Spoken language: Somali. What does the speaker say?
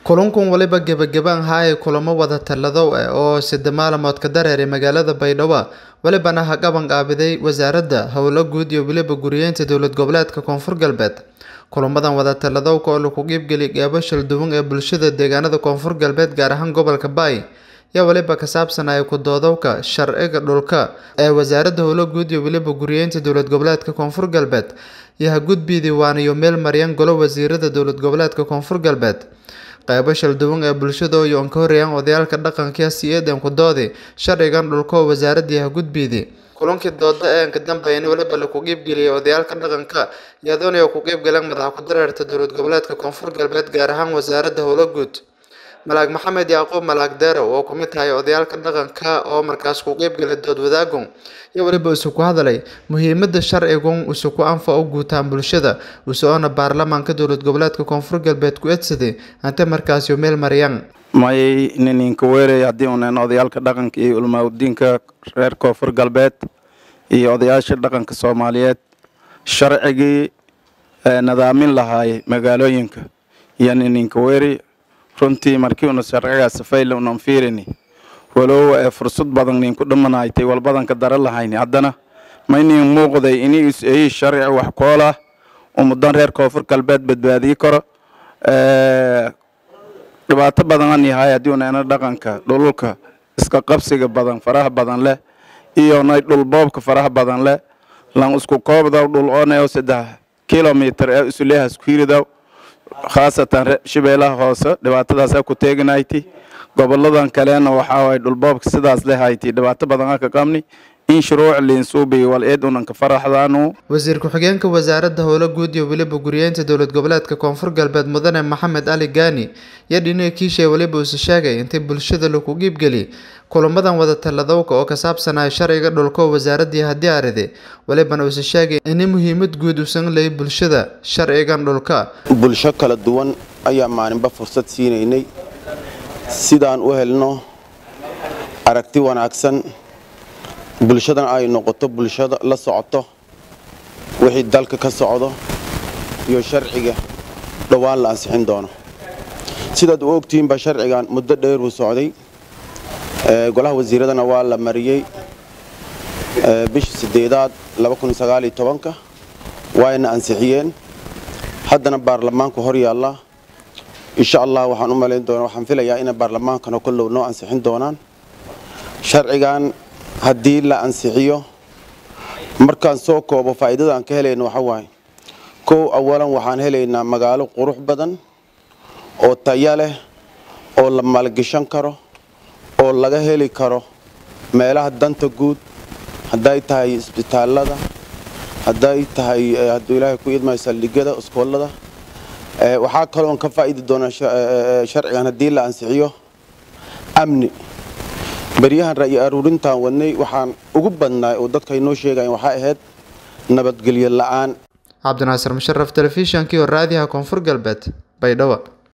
kulankun waliba gebagabaan haaya kulamo wada taladow ah oo sida maalmood ka dareeray magaalada baydhabo walibana ha qaban qaabiday wasaaradda howlo guud iyo weliba guriyeynta dowlad goboleedka koonfur galbeed kulamadan wada taladowka oo lagu qiibgeliy qeybo shalduwan ee bulshada deegaanada koonfur galbeed gaar ahaan gobolka baay yaa waliba ka saabsanaya ku-doodowka sharciga dhulka ee wasaaradda howlo guud iyo weliba guriyeynta dowlad goboleedka koonfur galbeed iyo ha gudbidii waaniyo meel maryan golo wasiirada dowlad goboleedka koonfur galbeed qeybo shalduwan ee bulshada oo yoon ka horeeyaan odayaalka dhaqanka si-eedan ku doodi sharcigan dhulka oo wasaaradii ha gudbidi kulankii dooda ee ka dambeeyana weliba lagu qiibgeliyay odayaalka dhaqanka iyadoona ku qiibgaleen madaxa ku-dareerta dowlad goboleedka koonfur galbeed gaar ahaan wasaaradda howlo guud malaag maxamed yacquub malaag deerow oo ku mid tahay odayaalka dhaqanka oo markaas ku qiibgalay dood wadaagun iyo weliba isu ku hadlay muhiimada sharcigun isu ku anfa u guutaan bulshada usoona baarlamaanka dowlad goboleedka koonfur galbeed ku edsaday hante markaasi meel maryan may nininka weerey haddii unan odayaalka dhaqanka iyo ulmaaudiinka reer koonfur galbeed iyo odayaasha dhaqanka soomaaliyeed sharcigii nadaamin lahaay magaalooyinka iyo nininka weeri runtii markii una sharcigaas fayla unan fiirini walow ee fursad badan ninku dhamanaytay walbadanka dara lahayni haddana maynin muuqday ini is-eyi sharci wax koolah umudan reer koonfur galbeed badbaadiyi karo dhibaato badan yahay haddii unana dhaqanka dhululka iska qabsiga badan faraha badan leh iyo nay dhulboobka faraha badan leh lan isku koobdaw dhul ooneo saddex kilomitr ee isuleehas kuhiridaw khaasatan shabeelaha hoose dhibaatadaasa ku teeganayti goboladan kalena waxaa waay dhulboobka sidaas lehayti dhibaato badan ka qabni in shuruuc liinsuubi wal eed unanka faraxdaanu wasiir ku-xigeenka wasaaradda howlo guud iyo weliba guriyeynta dowlad goboleedka koonfur galbeed mudane maxamed cali gaani iyo dhinaga kiishay weliba uuse sheegay intay bulshada lagu qiibgeliy kulamadan wada taladowka oo ka saabsanaya sharciga dhulka oo wasaaradii haddii aride walibana uuse sheegay ini muhiimad guud usan lay bulshada sharcigan dhulka bulsho kala duwan ayaa maalinba fursad siinaynay sidaan u helno aragti wanaagsan bulshadan ay noqoto bulshada la socoto wixii dalka ka socdo iyo sharciga dhowaan la ansixin doono sidaad u ogtihiinba sharcigan muddo dheer uu socday golaha wasiiradana waa la mariyey bishii sideedaad ka waayna ansixiyeen haddana baarlamaanku hor yaallaa insha allah waxaan u malayn doonaa waxaan filayaa inay baarlamaankana kollow noo ansixin doonaan sharcigan haddii la ansixiyo markaan soo koobo faa'iidada aan ka helayna waxa waaye kow awalan waxaan helaynaa magaalo qurux badan oo taya leh oo la maalgashan karo oo laga heli karo meelaha danta guud hadday tahay isbitaalada hadday tahay hadduu ilaahay ku idmayo saldhigyada iskoolada waxaa kaloon ka faa'idi doonaa sharcigan haddii la ansixiyo amni baryahan ra'yi aruurintaan wadnay waxaan ugu badnaay oo dadka inoo sheegayan waxaa ahayd nabadgelyo la'aan cabdinaasir musharaf telefishankii oo raadiyaha koonfur galbeed baydhabo